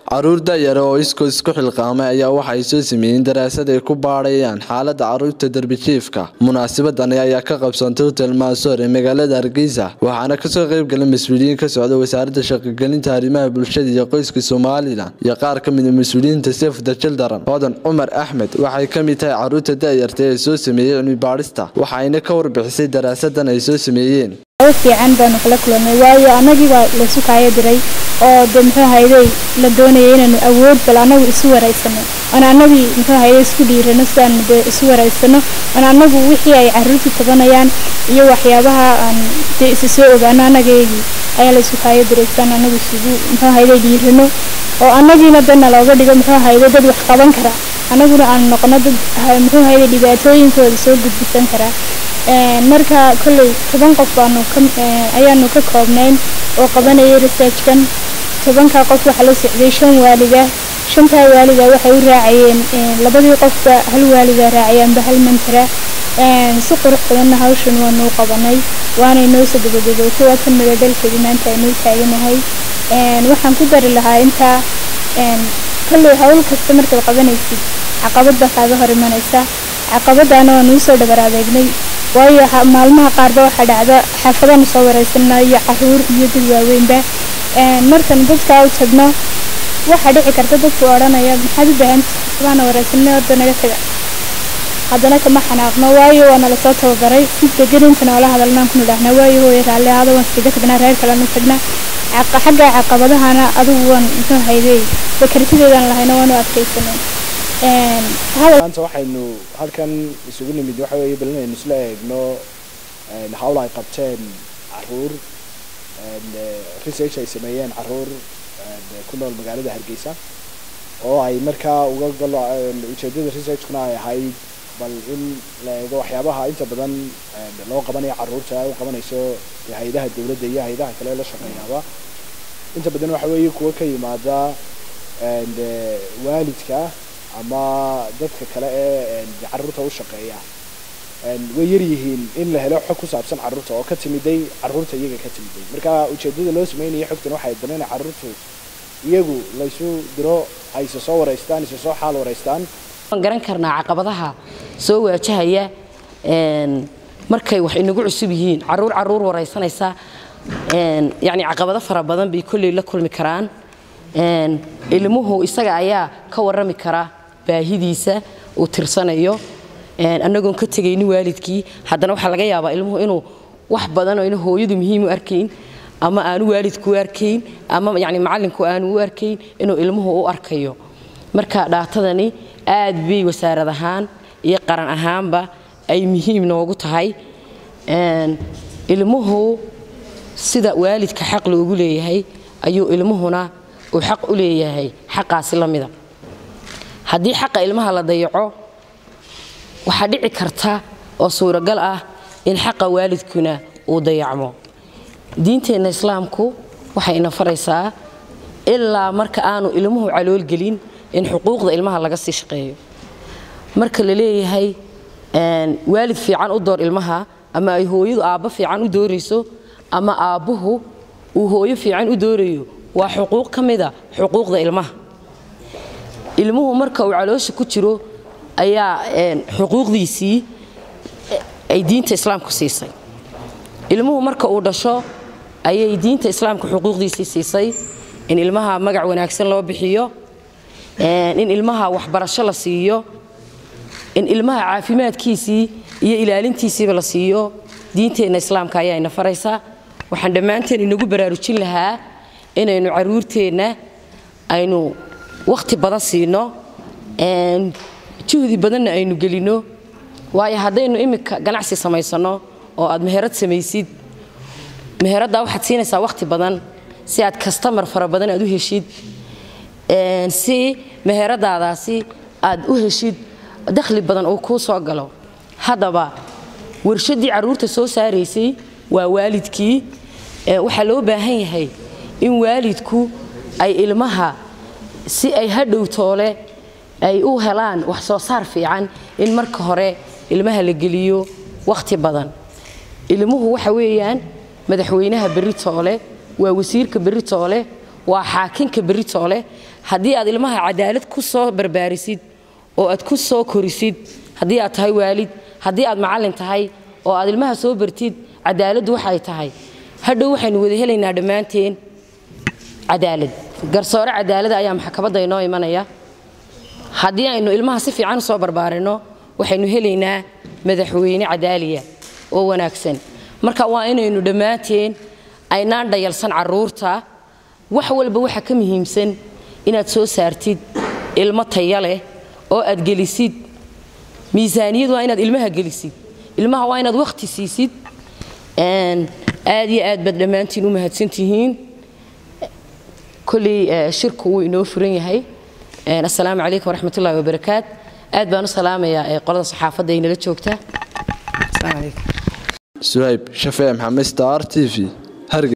caruur da'yara oo iskoo isku xilqaamay ayaa waxa ay soo sameeyeen daraasad ay ku baadhayaan xaaladda caruurta derbijiifka munaasabadani ayaa ka qabsantay hotel maasoor ee magaalada hargeysa waxaana kasoo qeybgalay mas-uuliyiin ka socda wasaaradda shaqogelinta arrimaha bulshada iyo qoyska somalilan iyo qaar ka mida mas-uuliyiinta sefda childaran hodan cumar axmed waxay ka mid tahay caruurta da'yarta ee soo sameeyey cilmi baadhista waxayna ka warbixisay daraasadan ay soo sameeyeen fiican baanu kala kulanay waayo annagii baa laysu kaayo diray oo de muxuu hayday la doonayay inaanu awood bal annagu isu waraysano oon annagii muxuu hayday isku dhiirano sidaanu de isu waraysano oon annagu wixii ay carruurtu tabanayaan iyo waxyaabaha aan dee isa soo ogaano annagaygii ayaa laysu kaayo diray sidaan annagu isugu muxuu hayday dhiirano oo annagiina dana looga dhigo muxuu hayday dad wax qaban kara annaguna aan noqono dad muxuu hayday dhibaatooyinkooda soo gudbisan karaa marka kolley toban qof baanu ayaanu ka koobnayn oo qabanayay researchkan tobankaa qof waxaa la socday shan waalida shantaa waalida waxay u raacayeen labadii qofba hal waalida raacayaanba hal mantara si qurux badanna hawshan waanu u qabanay waanay noo soo gabagabootay waa kan madadhalkeedii maanta aynuu taaganahay waxaan ku dari lahaa intaa kolley hawl kasta markaad qabanaysid caqabad baa kaaga hor imanaysa caqabadaana waanu usoo dhabar adeegnay waayo maalmaha qaarba waxaa dhacda xaafadanu soo waraysana iyo caruur iyo dad waaweynba markan dadkaa u tagno waxaa dhici karta dadku odhanaya maxaad u baahan xaafabaana waraysanay orda naga taga haddana kama xanaaqno waayo waana lasoo tababaray si degan inta noola hadalnaan ku nidhaahnaa waayo hooya raalli ahaada waan iskaga tagnaa reer kalenu tagnaa xagga caqabadahana adigu waan muxuu hayday bakartideedaan lahayna waanu adkaysanay maanta waxaynu halkan isugu nimid waxa weeye bal inaynu isla eegno hawl ay qabteen caruur research ay sameeyeen caruur ku nool magaalada hargeysa oo ay markaa uga galo ujeedada researchkuna ay ahayd bal in la eego waxyaabaha inta badan loo qabanayo caruurta u qabanayso hay-adaha dowladda iyo hay-adaha kale la shaqeeyaaba inta badan waxa weeye kuwa ka yimaada waalidka ama dadka kale ee caruurta u shaqeeya way yar yihiin in la helo xog ku saabsan caruurta oo ka timiday caruurta iyaga ka timiday marka ujeedada loo sameynaya xogtan waxay dan in caruurtu iyagu laysu diro ay isa soo waraystaan isa soo xaal waraystaan waan garan karnaa caqabadaha soo waajahaya markay wax inagu cusub yihiin caruur caruur waraysanaysa yacni caqabado fara badan bay kolley la kulmi karaan ilmuhu isaga ayaa ka warrami kara baahidiisa uu tirsanayo annagoon ka tegayni waalidkii haddana waxaa laga yaabaa ilmuhu inuu wax badan oo ina hooyadu muhiim u arkayn ama aanu waalidku u arkayn ama yani macallinku aanu u arkayn inuu ilmuhu u arkayo marka dhaatadani aad bay wasaarad ahaan iyo qaran ahaanba ay muhiim noogu tahay ilmuhu sida waalidka xaq loogu leeyahay ayuu ilmuhuna uu xaq u leeyahay xaqaasi la mida haddii xaqa ilmaha la dayaco waxaa dhici karta oo suuragal ah in xaqa waalidkuna uu dayacmo diinteenna islaamku waxay ina faraysaa ilaa marka aanu ilmuhu caloolgelin in xuquuqda ilmaha laga sii shaqeeyo marka la leeyahay waalid fiican u door ilmaha ama ay hooyadu aabbo fiican u doorayso ama aabbuhu uu hooyo fiican u doorayo waa xuquuq ka mida xuquuqda ilmaha ilmuhu marka uu caloosha ku jiro ayaa xuquuqdiisii ay diinta islaamku siisay ilmuhu marka uu dhasho ayay diinta islaamka xuquuqdiisii siisay in ilmaha magac wanaagsan loo bixiyo in ilmaha waxbarasho la siiyo in ilmaha caafimaadkiisii iyo ilaalintiisiiba la siiyo diinteenna islaamka ayaa ina faraysa waxaan dhammaanteen inagu baraarujin lahaa inaynu caruurteenna aynu wakhti badan siino juhdi badanna aynu gelinno waayo haddaynu iminka ganacsi samaysanno oo aad meherad samaysid meheraddaa waxaad siinaysaa wakhti badan si aad kastamar fara badan aad u heshid si meheradaadaasi aad u heshid dakhli badan uu kuu soo galo haddaba warshaddii carruurta soo saaraysay waa waalidkii waxaa loo baahan yahay in waalidku ay ilmaha si ay hadhow toole ay u helaan wax soo saar fiican in marka hore ilmaha la geliyo wakhti badan ilmuhu waxa weeyaan madaxweynaha berri toole waa wasiirka berri toole waa xaakinka beritoole haddii aad ilmaha cadaalad ku soo barbaarisid oo aad ku soo korisid haddii aad tahay waalid haddii aad macallin tahay oo aad ilmaha soo bartid cadaaladdu waxay tahay hadhow waxaynu wada helaynaa dhammaanteen cadaalad garsoore cadaalada ayaa maxkamadda inoo imanaya haddii aynu ilmaha si fiican u soo barbaarinno waxaynu helaynaa madaxweyne cadaaliya oo wanaagsan marka waa inaynu dhammaanteen aynaan dhayalsan carruurta wax walba waxa ka muhiimsan inaad soo saartid ilmo taya leh oo aad gelisid miisaaniyad waa inaad ilmaha gelisid ilmaha waa inaad wakhti siisid aad iyo aad baad dhammaantiin u mahadsantihiin kolley shirku wuu inoo furan yahay assalaamu calaykum waraxmatullahi wabarakaat aad baan u salaamayaa qolada saxaafadda ay nala joogta suhayb shafee maxamed star t v